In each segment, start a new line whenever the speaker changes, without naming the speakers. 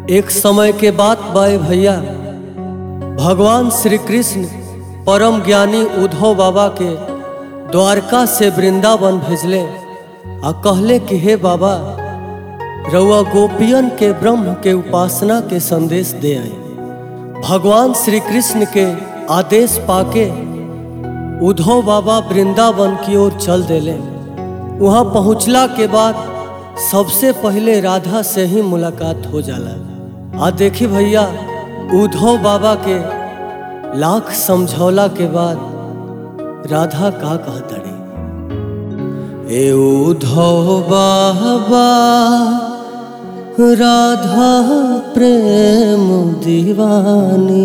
एक समय के बात बाए भैया भगवान श्री कृष्ण परम ज्ञानी उद्धव बाबा के द्वारका से वृंदावन भेजले आ कहले कि हे बाबा रउआ गोपियन के ब्रह्म के उपासना के संदेश दे आई भगवान श्री कृष्ण के आदेश पाके उद्धव बाबा वृंदावन की ओर चल देले वहाँ पहुँचला के बाद सबसे पहले राधा से ही मुलाकात हो जाला आ देखी भैया उद्धव बाबा के लाख समझौला के बाद राधा का कहतड़ी ए उद्धव बाबा राधा प्रेम दीवानी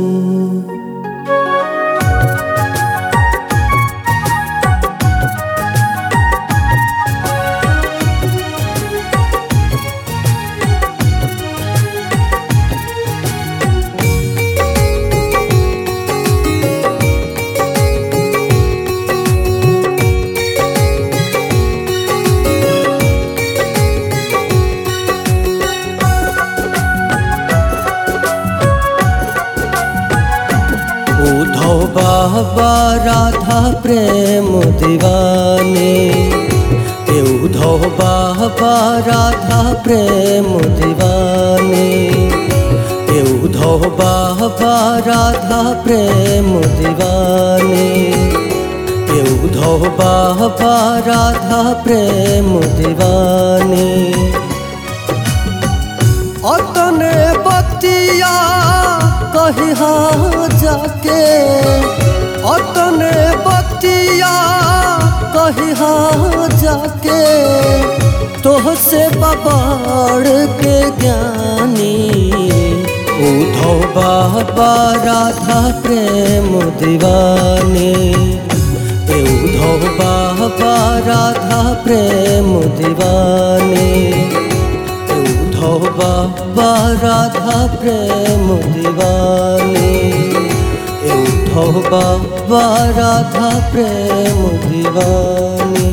उद्धव बाबा राधा प्रेम दीवाने ए उद्धव बाबा राधा प्रेम दीवाने ए उद्धव बाबा राधा प्रेम दीवाने ए उद्धव बाबा राधा प्रेम दीवाने अतने बतिया कहिहा जाके अतने बतिया कहिहा जाके तोह से बबाड़ के ज्ञानी उद्धव बाबा राधा प्रेम दीवानी ए उद्धव बाबा राधा प्रेम दीवानी उद्धव बाबा राधा प्रेम दीवानी ए उद्धव बाबा राधा प्रेम दीवानी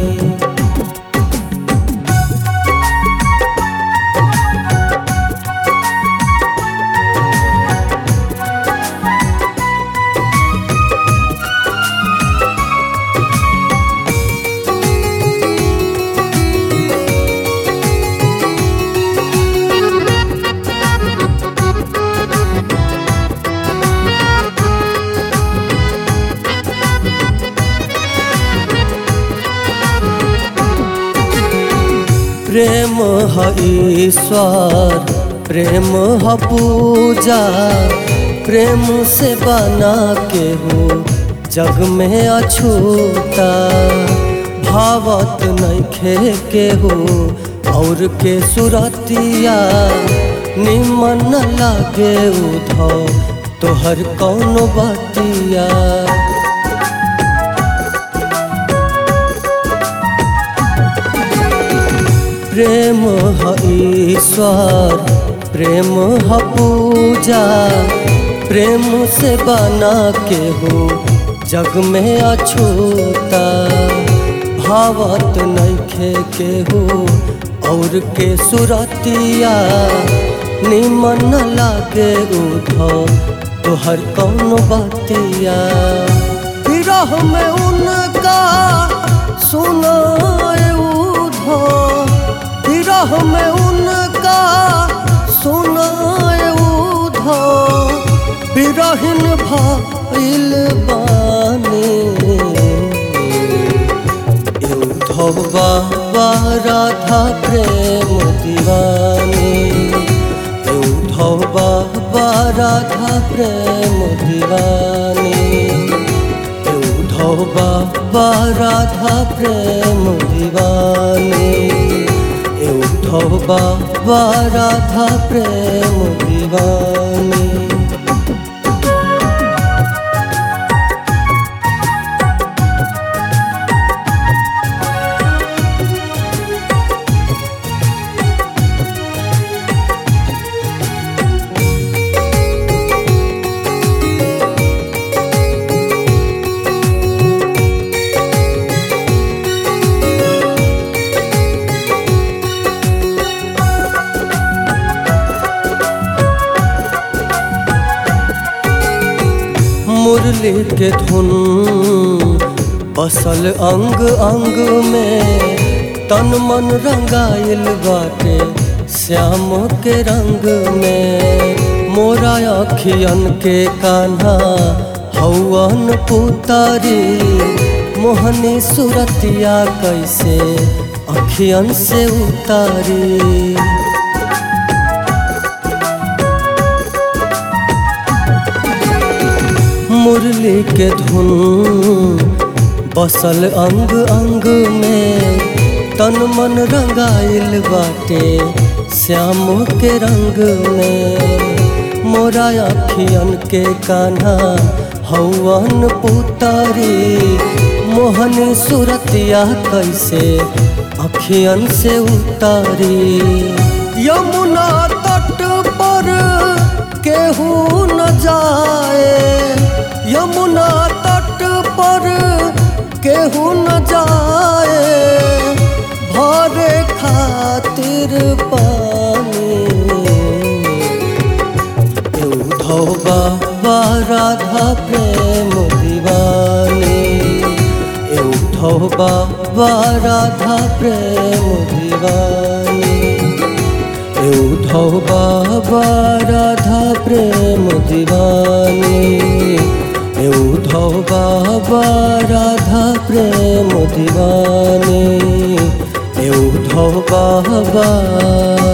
प्रेम ह ईश्वर प्रेम ह पूजा प्रेम से बना के हो जग में अछूता भावत नैखे के हो और के सुरतिया निमन न लागे उधव तोहर कौन बतिया प्रेम ह ईश्वर प्रेम ह पूजा प्रेम से बना के हो जग में अछूता भावत नैखे के हो और के सुरतिया निमन न लागे उधव तोहर कौन बतिया विरह में उनका सुनाए उधव विरह में उनका सुनाए उधव विरहिन भइल बानी ए उद्धव बाबा राधा प्रेम दीवानी ए उद्धव बाबा राधा प्रेम दीवानी ए उद्धव बाबा राधा प्रेम दीवानी ए उद्धव बाबा राधा प्रेम दीवानी मुरली के धुन बसल अंग अंग में तन मन रंगाइल बाटे श्याम के रंग में मोरा अखियन के कान्हा हौवन पुतारी मोहनी सुरतिया कैसे अखियन से उतारी मुरली के धुन बसल अंग अंग में तन मन रंगाइल बाटे श्याम के रंग में मोरा अखियन के कान्हा हौवन पुतारी मोहनी सुरतिया कैसे अखियन से उतारी यमुना तट पर केहू न जाए यमुना तट पर केहू न जाए भरे खातिर पानी उधो बाबा राधा प्रेम दीवानी उठो बाबा राधा प्रेम दीवानी उठो बाबा राधा प्रेम दीवानी उठो बाबा राधा प्रेम दीवानी उठो बाबा